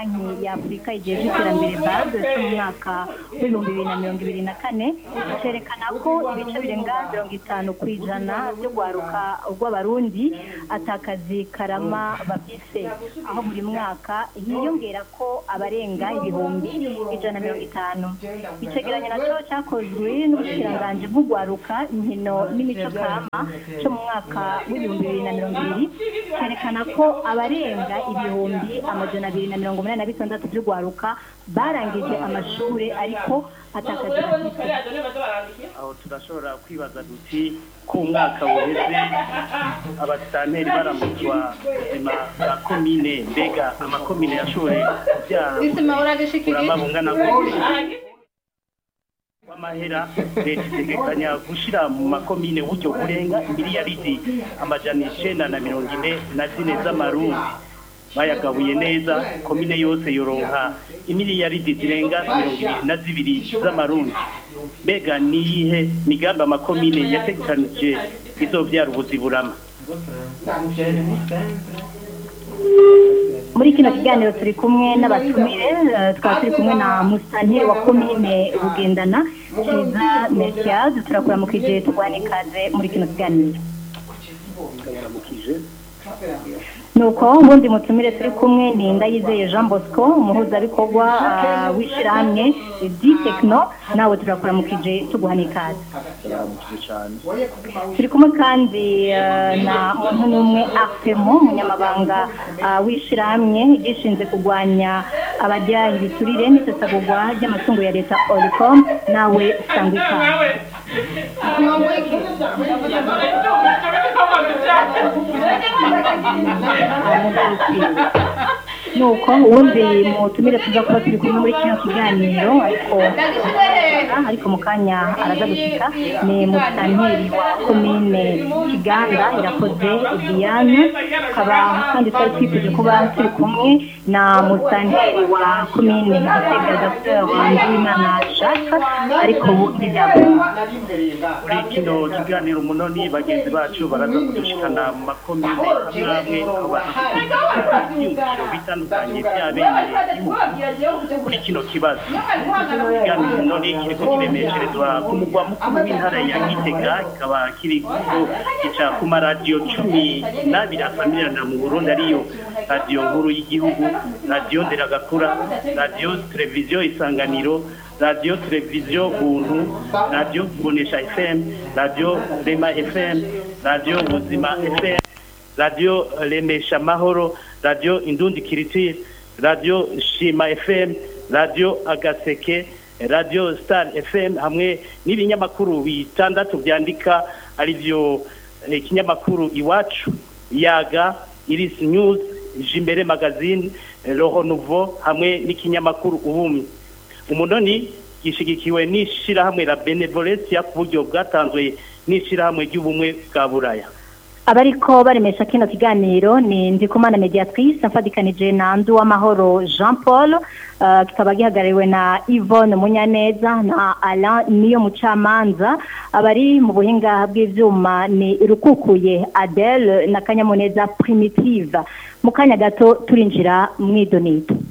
banki ya afurika igihe cy'iterambere bad cyo mu mwaka w'ibihumbi bibiri na mirongo ibiri na kane cyerekana ko ibice birenga mirongo itanu ku ijana byo gwaruka rw'abarundi atakazi karama bafise aho buri mwaka hiyongera ko abarenga ibihumbi ijana na mirongo itanu icegeranyo nacyo cyakozwe n'ubushikiranganji bw'ugwaruka inkino n'imico kama cyo mu mwaka w'ibihumbi bibiri na mirongo ibiri cyerekana ko abarenga ibihumbi amajana abiri na mirongo umunani na bitandatu by'ugwaruka barangije amashuri ariko atakazi bafise aho turashobora kwibaza duti ko umwaka uheze abasitanteri baramutswa ubuzima bwa komine mbega amakomine yashoboye kubyara kurama bungana gute w'amahera leta itegekanya gushyira mu makomine uburyo burenga miliyaridi amajana icenda na mirongo ine na zine z'amarundi bayagabuye neza komine yose yoronka imiliyaridi zirenga mirongo ibiri na zibiri z'amarundi mbega niyihe migambi amakomine yategekanije izovyara ubuziburama muri kino kiganiro turi kumwe n'abatumire eh, tukaba turi kumwe na musanteri wa komine bugendana kiza merkiade turakuramukije turwane ikaze muri kino kiganiro nuko ubundi mutumire turi kumwe ni ndayizeye jean bosco umuhuzabikorwa ah, w'ishyirahamwe di tekino nawe turakuramukije tuguhana ikaze turi kumwe kandi eh, na muntu n'umwe afemo umunyamabanga ah, w'ishyirahamwe gishinzwe kurwanya abajya ibiturire n'isesagurwa ry'amatungo ya leta oricom nawe usanga ikaze nuko ubundi mutumire tuza kuba turi kumwe muri kino kiganiro ariko ariko mu kanya araza gushika ni musitanteri wa komine kiganda irakoze diane tukaba kandi twari twifuje kuba turi kumwe na musitanteri wa komine gitega dr nduwimana shaka ariko ubu ntibyakunze muri kino kiganiro umunoni bagenzi bacu baraza kudushikana mu makomine amwe amwe aho bafite ibyiyumviro bitandukanye byabereye igihugu kuri kino kibazo ikiganiro umunoni kiriko kiremesherezwa ku mugwa mukuru w'intara ya gitega kikaba kiriko gica ku maradiyo cumi n'abiri afamirana mu burundi ariyo radiyo nkuru y'igihugu radiyo nderagakura radiyo televiziyo isanganiro radiyo televiziyo buntu radiyo bonesha fm radiyo rema fm radiyo buzima fm radiyo remesha mahoro radiyo indundi kiritire radiyo shima fm radiyo agaseke radiyo star fm hamwe n'ibinyamakuru bitandatu byandika aribyo eh, ikinyamakuru iwacu yaga iris news jimbere magazine eh, roho nouveau hamwe n'ikinyamakuru ubumwe umunoni gishigikiwe n'ishirahamwe la benevolencia ku buryo bwatanzwe n'ishirahamwe ry'ubumwe bwa buraya abariko baremesha kino kiganiro ni ndikumana mediatrice mfadikanije na ndu w'amahoro jean paul uh, kikaba gihagarariwe na yvonne munyaneza na alain niyo mucamanza abari mu buhinga bw'ivyuma ni rukukuye adele na kanyamuneza primitive mu kanya gato turinjira mw'idonito